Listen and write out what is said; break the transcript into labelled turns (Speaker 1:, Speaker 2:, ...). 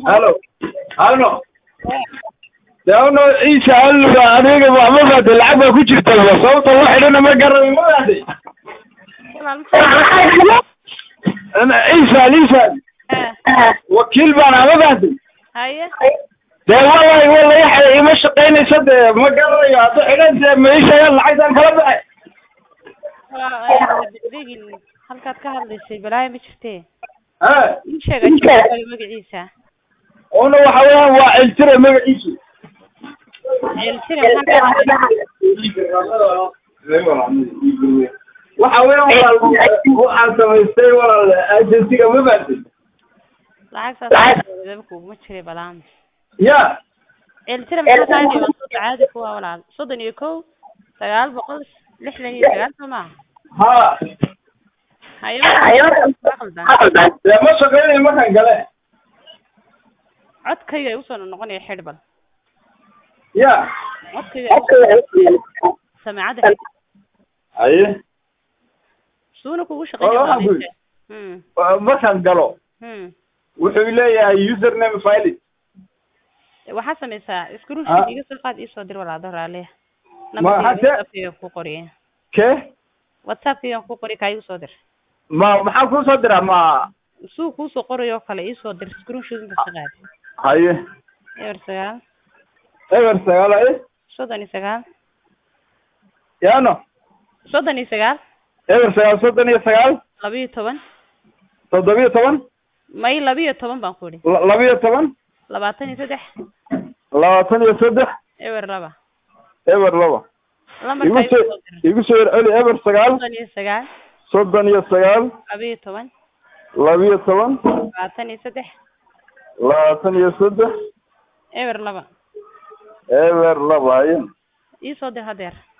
Speaker 1: halo halo dawno ciisa alluga adiga waxba baade lacag baa ku jirta sababta loo xidhana ma garanayo ma baade ciisa ciisa wakiil baan ama baade
Speaker 2: haye
Speaker 1: dee wallahi wallahi xay ima shaqaynaysa dee ma garanayo hadda xidhan dee ma ii sheegaan lacagtaan kala baxay
Speaker 2: degdegin halkaad ka hadlaysay balaayo ma jirtee
Speaker 1: ha
Speaker 2: ii sheeg ajiibkaaga magaciisa
Speaker 1: una waxa weeyaan waa ciltire magaciisu
Speaker 2: ceeltire maxaa ka hadlay
Speaker 1: waxa weeyaan walaal waxaan samaystay walaal agensiga ma baadin
Speaker 2: lacag saas kuguma jiray balaan
Speaker 1: ya
Speaker 2: ceeltire maxaa ka hadlay waa soo caadi kuwa walaal soddon iyo kow sagaal boqol lixdan iyo sagaal soo maaha
Speaker 1: ha
Speaker 2: haye waa qaldan
Speaker 1: dee ma shaqaynayo markaan gale
Speaker 2: codkayga ay usoo noqonaya xidh bal
Speaker 1: ya
Speaker 2: codkayga ay usoo samaacadda xidh
Speaker 1: haye
Speaker 2: suuna kugu
Speaker 1: Waa
Speaker 2: shaqeynaya
Speaker 1: waxaan ku
Speaker 2: walaasha hmm
Speaker 1: markaan galo
Speaker 2: hmm
Speaker 1: wuxuu leeyahay username file
Speaker 2: waxaa samaysaa
Speaker 1: Ah.
Speaker 2: screenshot iga soo qaad iisoo dir walaado raaliya
Speaker 1: Ma-
Speaker 2: nambarkayga
Speaker 1: hase-
Speaker 2: whatsappkayga ku qoriya
Speaker 1: ke
Speaker 2: whatsappkayga ku qori kaa igu soo dir
Speaker 1: ma maxaa kusoo diraa ma
Speaker 2: suu kuusoo qorayo kale iisoo dir screenshot inta ka qaad
Speaker 1: haye
Speaker 2: eber sagaal
Speaker 1: eber sagaal haye
Speaker 2: soddon iyo sagaal
Speaker 1: yaano
Speaker 2: soddon iyo sagaal
Speaker 1: eber sagaal soddon iyo sagaal
Speaker 2: labiyo toban
Speaker 1: toddobiyo toban
Speaker 2: may labiyo toban baan ku idhi
Speaker 1: la- labiyo toban
Speaker 2: labaatan iyo saddex
Speaker 1: labaatan iyo saddex
Speaker 2: eber laba
Speaker 1: eber laba igu
Speaker 2: lambarkaa igu
Speaker 1: soo
Speaker 2: soo dir
Speaker 1: igu soo celi eber sagaal
Speaker 2: soddon iyo sagaal
Speaker 1: soddon iyo sagaal
Speaker 2: labiyo toban
Speaker 1: labiyo toban
Speaker 2: labaatan iyo saddex
Speaker 1: labaatan iyo saddex
Speaker 2: eber laba
Speaker 1: eber laba haye
Speaker 2: iisoo dir hadeer